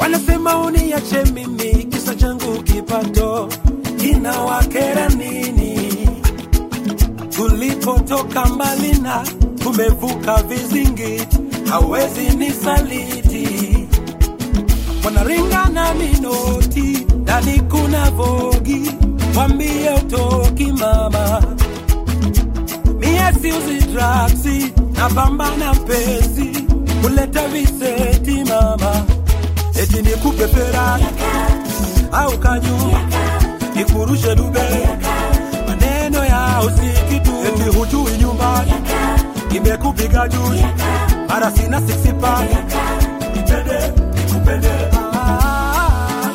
wanasema uniache mimi, kisa changu kipato kinawakera nini? Tulipotoka mbali na tumevuka vizingiti, hawezi nisaliti. Wanaringana minoti, ndani kuna vogi, wambie utoki mama. Mie siuzi draksi, napambana pesi, kuleta viseti mama. Eti nikupe Ferrari au kanyumba, nikurushe Dubai, maneno ya usikitu. Eti hujui nyumbani, imekupiga juu, mara sina six pack, nipende nikupende. Ah,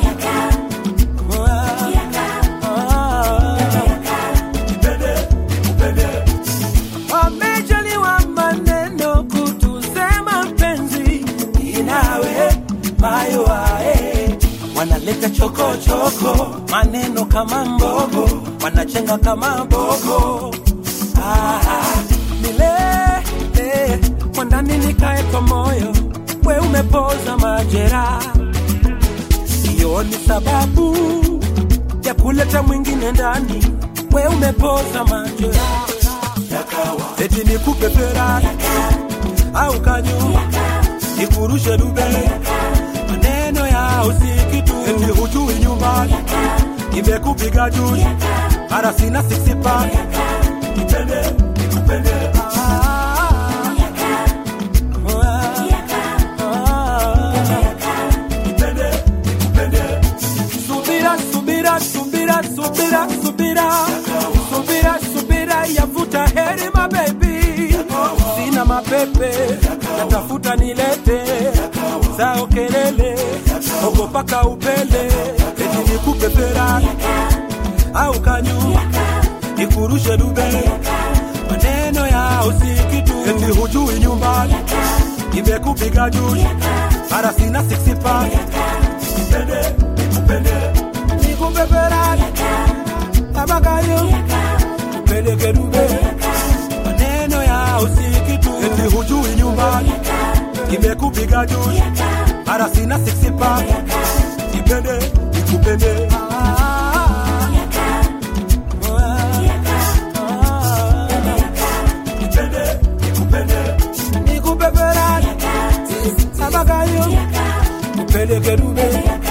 nipende nikupende. Wamejaliwa maneno kutusema mpenzi inawe mayo ae wanaleta chokochoko maneno kama mbogo wanachenga kama mbogo ah, milele kwa ndani nikae kwa moyo we umepoza majera hiyo ni sababu ya kuleta mwingine ndani we umepoza majera eti nikupe Ferrari au kanyumba nikurushe Dubai, maneno ya usikitu, eti hujui nyumbani, imekupiga juu, mara sina six pack, nipende nikupende. Ah, ah, nipende nikupende. Subira, subira, subira, subira, subira, subira, subira, yavuta heri mabebi, sina mapepe, natafuta nilete zao kelele, ogopaka upele, eti nikupe Ferrari au kanyumba, nikurushe Dubai, maneno ya usikitu, eti hujui nyumbani, imekupiga juu, mara sina six pack, nipende nikupende, nikupe Ferrari abakayo peleke Dubai, maneno ya usikitu, eti hujui nyumbani, imekupiga juu, mara sina six pack, nipende nikupende. Ah, nipende nikupende, nikupe Ferrari abakayo peleke Dubai